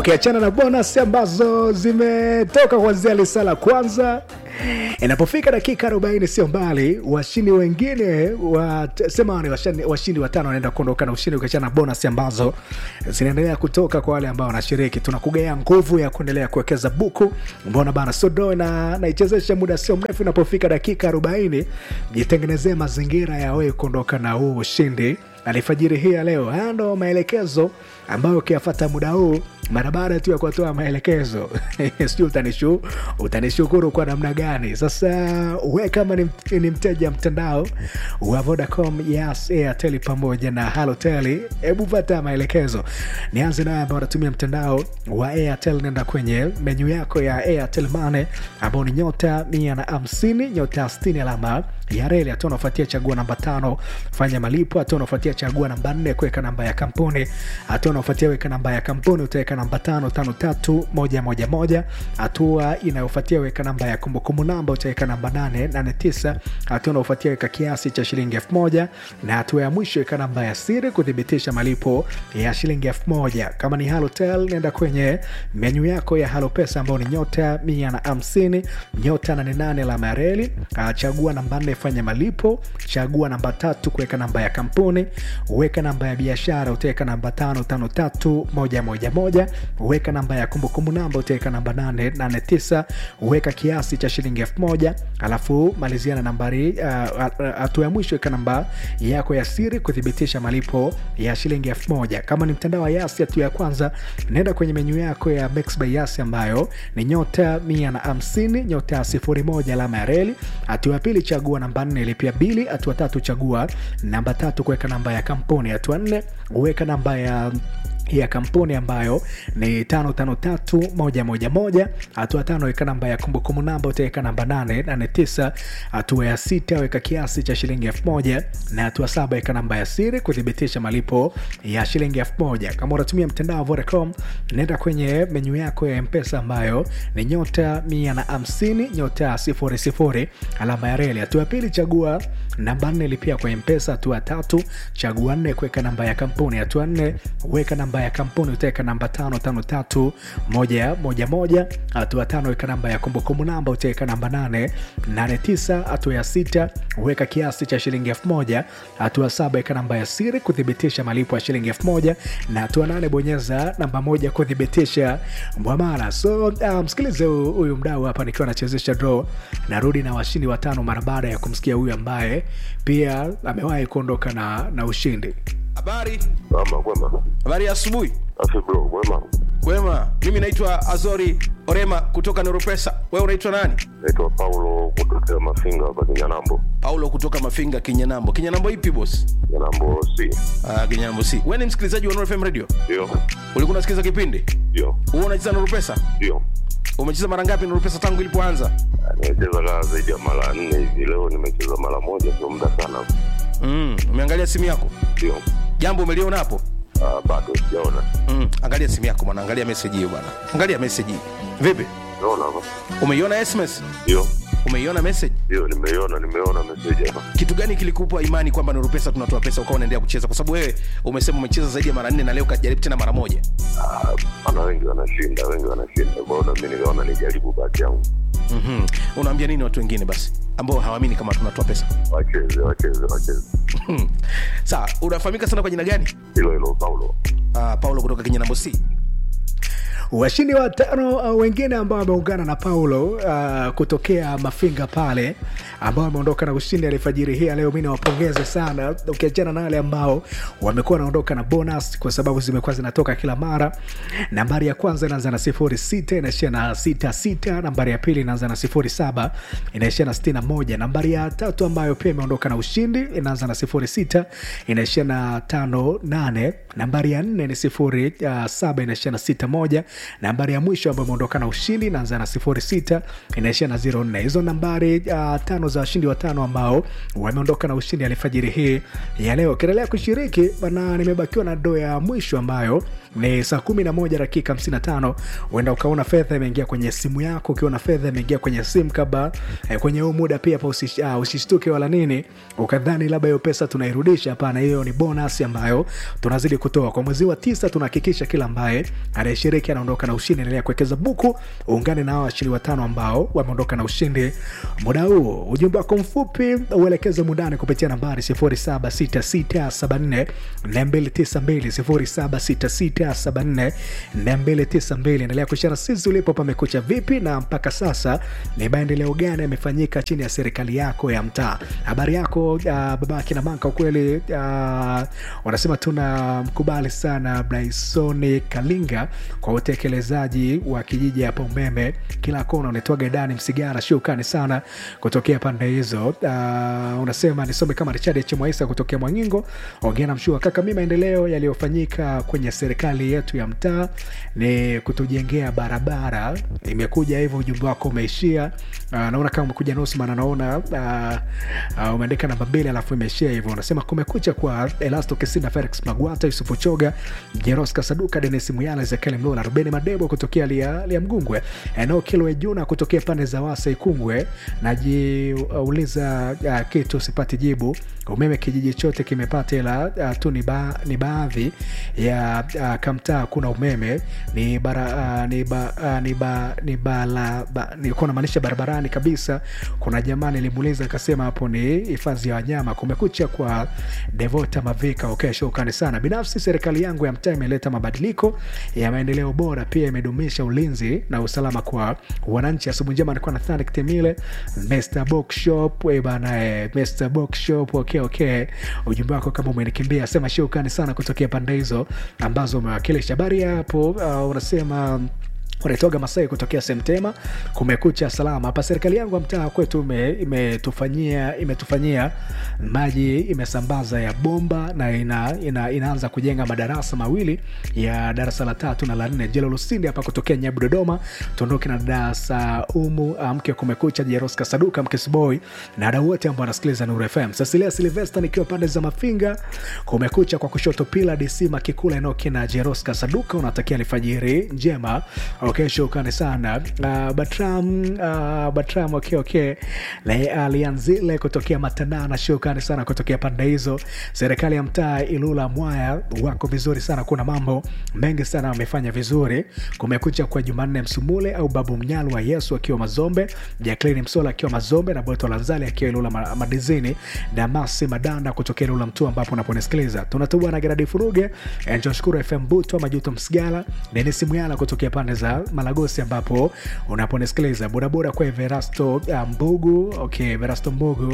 ukiachana na bonus ambazo zimetoka kuanzia lisa la kwanza inapofika dakika 40 sio mbali washindi wengine wa, sema ni washindi, washindi watano wanaenda kuondoka na ushindi ukiachana na bonus ambazo zinaendelea kutoka kwa wale ambao wanashiriki tunakugea nguvu ya kuendelea kuwekeza buku mbona bana sodo na naichezesha muda sio mrefu inapofika dakika 40 jitengenezee mazingira ya wewe kuondoka na huu ushindi alifajiri hii ya leo haya ndo maelekezo ambayo ukiyafata muda huu mara baada tu ya kuwatoa maelekezo sijui utanishu utanishukuru kwa namna gani sasa we kama ni, ni mteja mtandao wa vodacom yes airtel pamoja na halotel hebu pata maelekezo nianze naye ambao wanatumia mtandao wa airtel nenda kwenye menyu yako ya airtel mane ambao ni nyota mia na hamsini nyota 60 alama ya reli hatua unafuatia chagua namba tano fanya malipo hatua unafuatia chagua namba nne kuweka namba ya kampuni hatua unaofuatia weka namba ya kampuni utaweka namba tano tano tatu moja moja moja hatua inayofuatia weka namba ya kumbukumbu namba utaweka namba nane nane tisa hatua unaofuatia weka kiasi cha shilingi elfu moja na hatua ya mwisho weka namba ya siri kuthibitisha malipo ya shilingi elfu moja kama ni halotel nenda kwenye menyu yako ya halo pesa ambao ni nyota mia na hamsini nyota nane nane alama ya reli Ah, chagua namba nne fanya malipo chagua namba tatu kuweka namba ya kampuni weka namba ya biashara utaweka namba tano tano tatu moja moja moja weka namba ya kumbukumbu namba utaweka namba nane nane tisa weka kiasi cha shilingi elfu moja alafu malizia na nambari hatua uh, ya mwisho weka namba yako ya siri kuthibitisha malipo ya shilingi elfu moja kama ni mtandao wa yasi hatua ya kwanza naenda kwenye menyu yako ya Mix by yasi ambayo ni nyota mia na hamsini nyota sifuri moja alama ya reli hatua ya pili chagua namba nne lipia bili hatua tatu chagua namba tatu kuweka namba ya kampuni hatua nne weka namba ya ya kampuni ambayo ni tano tano tatu moja moja moja hatua tano weka namba ya kumbukumbu namba utaweka namba nane nane tisa hatua ya sita weka kiasi cha shilingi elfu moja na hatua saba weka namba ya siri kuthibitisha malipo ya shilingi elfu moja kama unatumia mtandao wa vodacom nenda kwenye menyu yako ya mpesa ambayo ni nyota mia na hamsini nyota sifuri sifuri alama ya reli hatua ya pili chagua namba nne lipia kwa mpesa hatua tatu chagua nne kuweka namba ya kampuni hatua nne weka namba ya kampuni utaweka namba tano tano tatu moja moja moja hatua tano weka namba ya kumbukumbu namba utaweka namba nane nane tisa hatua ya sita weka kiasi cha shilingi elfu moja hatua saba weka namba ya siri kuthibitisha malipo ya shilingi elfu moja na hatua nane bonyeza namba moja kuthibitisha mwamara so uh, msikilize hu- huyu mdau hapa nikiwa nachezesha draw narudi na washindi watano mara baada ya kumsikia huyu ambaye pia amewahi kuondoka na, na ushindi Habari, Ama kwema. habari ya asubuhi. Afi bro, kwema. Kwema, mimi naitwa Azori Orema kutoka Neuropesa. Wewe unaitwa nani? Naitwa Paulo kutokea Mafinga hapa Kinyanambo. Paulo kutoka Mafinga, Kinyanambo. Kinyanambo ipi boss? Kinyanambo C. Ah, Kinyanambo si. Wewe ni msikilizaji wa Nuru FM Radio? Ndio. Ulikuwa unasikiliza kipindi? Ndio. Wewe unacheza Neuropesa? Ndio. Umecheza mara ngapi Neuropesa tangu ilipoanza? Ah, Nimecheza kaa zaidi ya mara nne hivi. Leo nimecheza mara moja, sio muda sana. Mm, umeangalia simu yako? Ndio. Jambo umeliona hapo? Ah, bado sijaona. Mm, angalia simu yako bwana, angalia message hiyo bwana. Angalia message hii. Vipi? Naona hapa. Umeiona SMS? Ndio. Umeiona message? Ndio, nimeiona, nimeona message hapa. kitu gani kilikupa imani kwamba Nuru Pesa tunatoa pesa ukawa unaendelea kucheza? Kwa sababu wewe umesema umecheza zaidi ya mara nne na leo kajaribu tena mara moja. Ah, Maana wengi wanashinda, wengi wanashinda. Kwa hiyo na mimi nikaona nijaribu bahati yangu. mm Unaambia nini watu wengine basi ambao hawaamini kama tunatoa pesa? Wacheze, wacheze, wacheze. Sawa, unafahamika sana kwa jina gani? Hilo hilo Paulo. Uh, Paulo kutoka Kinyanambo C. washindi watano uh, wengine ambao wameungana na paulo uh, kutokea mafinga pale ambao wameondoka na ushindi alifajiri hii ya leo mi nawapongeze sana ukiachana na wale ambao wamekuwa wanaondoka na bonus kwa sababu zimekuwa zinatoka kila mara nambari ya kwanza inaanza na sifuri sita inaishia na sita sita nambari ya pili inaanza na sifuri saba inaishia na sitini na moja nambari ya tatu ambayo pia imeondoka na ushindi inaanza na sifuri sita inaishia na tano nane nambari ya nne ni sifuri uh, saba inaishia na sita moja nambari ya mwisho ambayo imeondoka na ushindi inaanza na sifuri sita inaishia na ziro nne hizo nambari uh, tano za washindi watano ambao wameondoka na ushindi alifajiri hii ya leo ukiendelea kushiriki bana nimebakiwa na doo ya mwisho ambayo ni saa 11 dakika 55 huenda ukaona fedha imeingia kwenye simu yako ukiona fedha imeingia kwenye simu kabla eh, kwenye huu muda pia pa usish, uh, usishtuke wala nini ukadhani labda hiyo pesa tunairudisha hapana hiyo ni bonus ambayo tunazidi kutoa kwa mwezi wa tisa tunahakikisha kila ambaye anayeshiriki anaondoka na ushindi endelea kuwekeza buku uungane na hawa washindi watano ambao wameondoka na ushindi muda huu ujumbe wako mfupi uelekeze mundani kupitia nambari 076674 292 076674 endelea kushara sisi ulipo pamekucha vipi na mpaka sasa ni maendeleo gani yamefanyika chini ya serikali yako ya mtaa habari yako uh, baba kina manka ukweli uh, wanasema tuna mkubali sana blaisoni kalinga kwa utekelezaji wa kijiji hapa umeme kila kona unaitwaga dani msigara shukani sana kutokea pande hizo uh, unasema nisome kama richard h mwaisa kutokea mwangingo ongea na mshua kaka mi maendeleo yaliyofanyika kwenye serikali yetu ya mtaa ni kutujengea barabara imekuja hivyo ujumbe wako umeishia uh, naona kama umekuja nusu maana naona uh, uh, umeandika namba mbili alafu imeishia hivyo unasema kumekucha kwa elasto kesina felix magwata yusufu choga jeros kasaduka denis muyala ezekiel mlola rubeni madebo kutokea lia, lia mgungwe eneo kilwe juna kutokea pande za wasa ikungwe najiuliza uh, kitu sipati jibu umeme kijiji chote kimepata ila uh, tu ni, ba, ni baadhi ya uh, kamtaa kuna umeme ni bara uh, ni ba, uh, ni ba, ni bala ba, nilikuwa namaanisha barabarani kabisa kuna jamaa nilimuuliza akasema hapo ni hifadhi ya wanyama kumekucha kwa devota mavika okay, shukrani sana binafsi serikali yangu ya mtaa imeleta mabadiliko ya maendeleo bora pia imedumisha ulinzi na usalama kwa wananchi asubuhi njema alikuwa na thanik temile mr bookshop we bana eh, mr bookshop okay, okay. ujumbe wako kama umenikimbia sema shukrani sana kutokea pande hizo ambazo umewakilisha habari ya hapo uh, unasema unaitoga masai kutokea semtema kumekucha salama hapa serikali yangu ya mtaa kwetu ime- imetufanyia imetufanyia maji imesambaza ya bomba na ina, ina, inaanza kujenga madarasa mawili ya darasa la tatu na la nne jelo lusindi hapa kutokea nyabu dodoma tuondoke na darasa umu ah, mke kumekucha jeroska saduka mkesboy na wadau wote ambao wanasikiliza nuru fm cecilia silvesta nikiwa pande za mafinga kumekucha kwa kushoto pila dc makikula enoki na jeroska saduka unatakia alfajiri njema okay shukrani sana uh, batram uh, batram okay okay na alianzile kutokea matanana shukrani sana kutokea pande hizo serikali ya mtaa ilula mwaya wako vizuri sana kuna mambo mengi sana wamefanya vizuri kumekucha kwa jumanne msumule au babu mnyalu wa yesu akiwa mazombe jaklini msola akiwa mazombe na boto lanzali akiwa ilula Ma- madizini damasi madanda kutokea ilula mtu ambapo unaponisikiliza tunatubwa na geradi furuge njoshukuru fm butwa majuto msigala denis muyala kutokea pande za malagosi ambapo unaponisikiliza bodaboda kwa everasto uh, mbugu okay everasto mbugu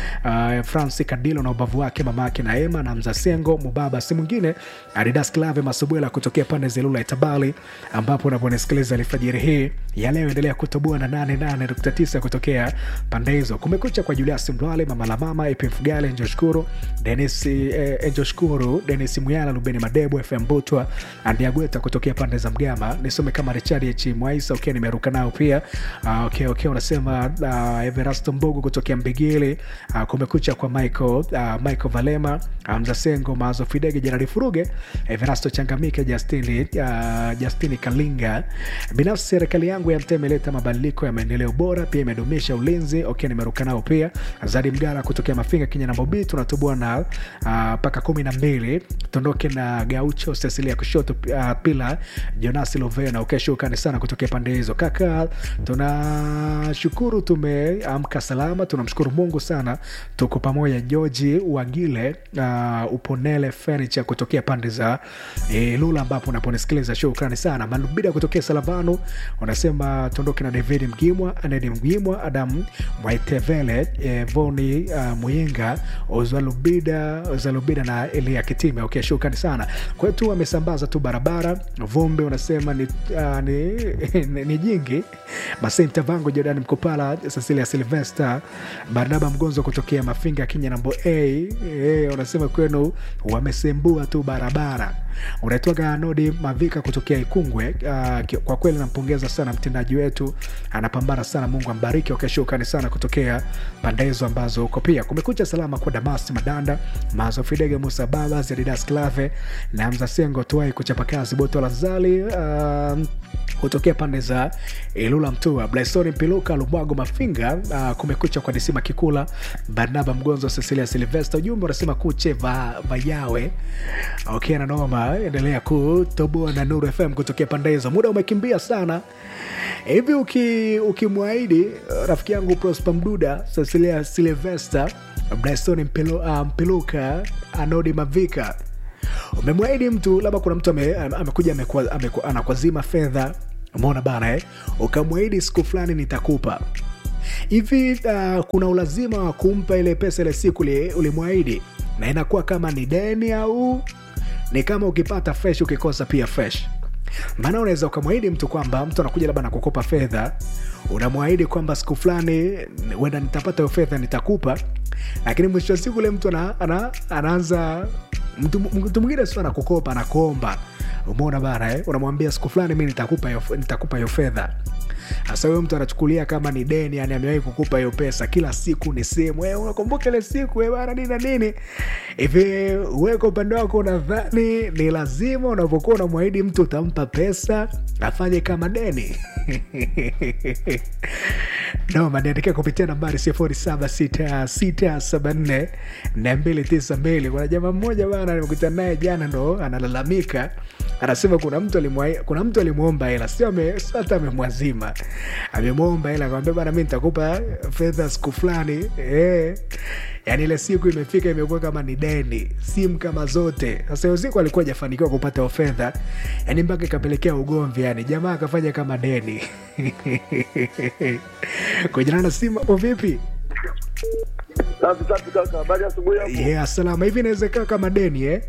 uh, franci kadilo na ubavu wake mama yake na ema na mzasengo mubaba si mwingine adidas clave masubwela kutokea pande za ilula itabali ambapo unaponisikiliza alfajiri hii ya leo endelea kutoboa na 88.9 kutokea pande hizo kumekucha kwa julius mlwale mama la mama ep mfugale njoshukuru denis eh, njoshukuru denis muyala lubeni madebo fm butwa andiagweta kutokea pande za mgama nisome kama richard h mwaisa okay nimeruka nao pia uh, okay, okay, unasema uh, everasto mbogo kutokea mbigili uh, kumekucha kwa michael uh, michael valema uh, mzasengo maazo fidege jerari furuge everasto changamike justini uh, justini kalinga binafsi serikali yangu ya mtaa imeleta mabadiliko ya maendeleo bora pia imedumisha ulinzi okay nimeruka nao pia zadi mgara kutokea mafinga kenya na mobi tunatubua na mpaka uh, kumi na mbili tuondoke na gaucho cecilia kushoto uh, pila jonasi lovena ukeshukani sana kutokea pande hizo kaka tunashukuru tumeamka salama tunamshukuru mungu sana tuko pamoja joji wagile uh, uponele furniture kutokea pande za e, lula ambapo unaponisikiliza shukrani sana malubida kutokea salavanu unasema tuondoke na david mgimwa anedi mgimwa adam mwaitevele e, voni uh, muyinga ozalubida ozalubida na elia kitime okay shukrani sana kwetu wamesambaza tu barabara vumbi unasema ni, uh, ni ni, ni, ni jingi masenta vangu jordan mkopala cecilia silvester barnaba mgonzo kutokea mafinga kenya nambo a e, unasema kwenu wamesembua tu barabara unaitwaga nodi mavika kutokea ikungwe uh, ki- kwa kweli nampongeza sana mtendaji wetu anapambana sana mungu ambariki wakashukani sana kutokea pande hizo ambazo uko pia kumekucha salama kwa damasi madanda mazo fidege musa baba zeridas clave na mza sengo tuwai kuchapa kazi boto la zali uh, kutokea pande za ilula mtua blaisoni mpiluka lumwago mafinga uh, kumekucha kwa disima kikula barnaba mgonzo cecilia silvesta ujumbe unasema kuche va, vayawe okay nanoma endelea kutoboa na nuru fm kutokea pande hizo muda umekimbia sana hivi uki- ukimwahidi uh, rafiki yangu prosper mduda cecilia silvesta blaisoni Mpilu, uh, mpiluka anodi mavika umemwahidi mtu labda kuna mtu ame- ame- amekuja amekwa- amekwa- anakwazima fedha umeona bana eh? ukamwahidi siku fulani nitakupa hivi uh, kuna ulazima wa kumpa ile pesa ile siku uli- ulimwahidi na inakuwa kama ni deni au ni kama ukipata fresh ukikosa pia fresh maana unaweza ukamwahidi mtu kwamba mtu anakuja labda nakukopa fedha unamwahidi kwamba siku fulani wenda nitapata hiyo fedha nitakupa lakini mwisho wa siku ule mtu ana, ana, anaanza mtu mtu mwingine sio anakukopa anakuomba umeona bana eh? unamwambia siku fulani mi nitakupa hiyo nitakupa hiyo fedha hasa huyo mtu anachukulia kama ni deni yani amewahi kukupa hiyo pesa kila siku ni simu "Eh, unakumbuka ile siku eh, bana nini na nini hivi weka upande wako unadhani ni lazima unavyokuwa unamwahidi mtu utampa pesa afanye kama deni noma niandikia kupitia nambari 076674 na 292 kuna jamaa mmoja bana nimekutana naye jana ndo analalamika anasema kuna mtu alimwa- kuna mtu alimwomba hela sio ame- sio hata amemwazima amemwomba hela akamwambia bana mi nitakupa fedha siku fulani eh. yaani ile siku imefika imekuwa kama ni deni simu kama zote sasa hiyo siku alikuwa ajafanikiwa kupata hiyo fedha yaani mpaka ikapelekea ugomvi yani jamaa akafanya kama deni kujana na simu hapo vipi Safi safi kaka, habari ya asubuhi hapo. yeah, salama hivi inawezekana kama deni eh?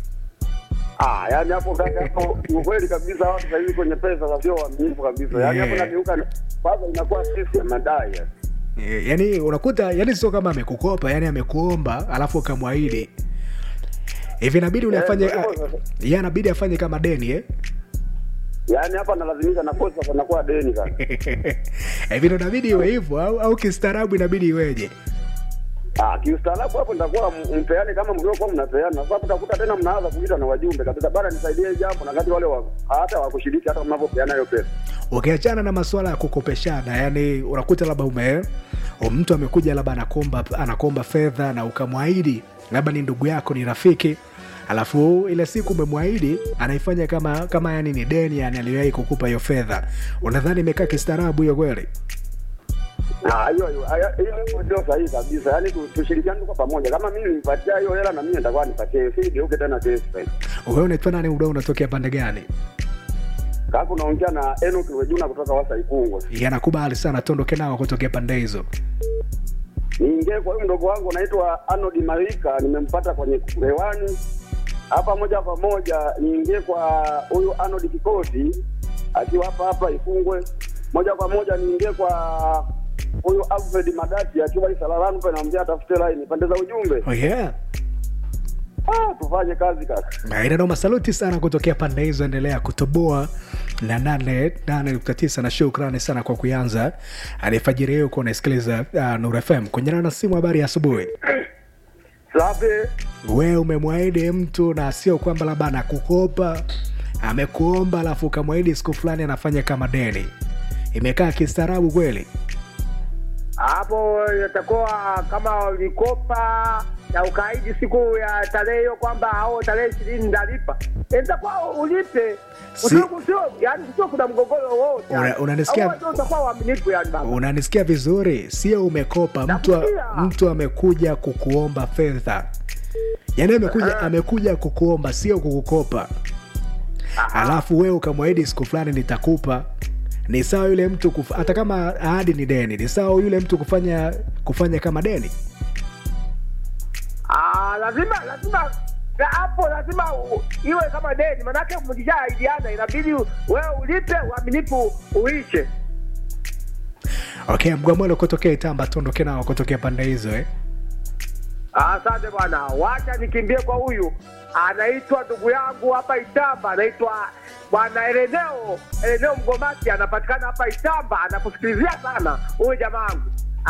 Ah, yani hapo kaka hapo ukweli kabisa watu sasa hivi kwenye pesa sasa sio waaminifu kabisa. Yani hapo Yeah. nageuka kwanza inakuwa sisi ya madai. yani. Eh, yani unakuta yani sio kama amekukopa yani amekuomba alafu ukamwahidi hivi inabidi ulifanye Eh, ndio hivyo ye anabidi afanye kama deni eh? Yaani hapa nalazimisha na kosa sasa nakuwa deni kaka. hivi ndo inabidi iwe hivyo au, au kistaarabu inabidi iweje Ah, kiustaarabu hapo nitakuwa m- mpeane kama mliokuwa mnapeana. Sasa utakuta tena mnaanza kuita na wajumbe kabisa, bana nisaidie hili jambo, na kati wale wa, hata wakushiriki hata mnapopeana hiyo pesa. ukiachana na masuala ya kukopeshana yani unakuta labda ume mtu amekuja labda anakomba anakomba fedha na ukamwahidi labda ni ndugu yako ni rafiki alafu ile siku umemwahidi anaifanya kama kama yani ni deni yani aliwahi kukupa hiyo fedha unadhani imekaa kistaarabu hiyo kweli Ah, hiyo hiyo haya- hiyo hiyo ndio sahihi kabisa. Yaani tu- tushirikiane kwa pamoja. Kama mimi nipatia hiyo hela na mimi nitakuwa nipatie, si geuke tena kesi tena. wewe unaitwa nani udao unatokea pande gani Kaka unaongea na Enoch Wejuna kutoka Wasa Ikungwe. yanakubali sana tuondoke nao kutokea pande hizo Niingie kwa huyu mdogo wangu anaitwa Arnold Marika, nimempata kwenye hewani hapa moja kwa moja. Niingie kwa huyu Arnold Kikosi akiwa hapa hapa Ikungwe, moja kwa moja niingie kwa huyu Alfred Madati akiwa Isalalanu pale, namwambia atafute line pande za ujumbe. oh yeah Ah, tufanye kazi kaka. inanoma saluti sana kutokea pande hizo endelea kutoboa na nane nane nukta tisa na shukrani sana kwa kuanza alifajiri hiyo kuwa unaisikiliza uh, nur fm kunyana na simu habari ya asubuhi Safi. we umemwahidi mtu na sio kwamba labda anakukopa amekuomba alafu ukamwahidi siku fulani anafanya kama deni imekaa kistaarabu kweli hapo itakuwa kama ulikopa na ukaidi siku ya tarehe hiyo kwamba au tarehe ishirini ndalipa itakuwa ulipe Si- Usiku sio yani sio kuna mgogoro wowote Una- yani. unanisikia- Au ndio utakuwa uaminifu yani baba unanisikia vizuri sio umekopa mtu, Nakusikia. mtu amekuja kukuomba fedha yaani amekuja, amekuja kukuomba sio kukukopa alafu wewe ukamwahidi siku fulani nitakupa ni sawa yule mtu kuf... hata kama ahadi ni deni ni sawa yule mtu kufanya kufanya kama deni Ah, lazima lazima Na hapo lazima u- iwe kama deni, manake mlishaidiana, inabidi wewe ulipe, uaminifu uishe. okay mgwamwelo kutokea itamba tuondoke nao kutokea pande hizo eh? Asante bwana, wacha nikimbie kwa huyu anaitwa ndugu yangu hapa Itamba, anaitwa bwana Eleneo Eleneo Mgomati, anapatikana hapa Itamba, anakusikilizia sana huyu jamaa wangu.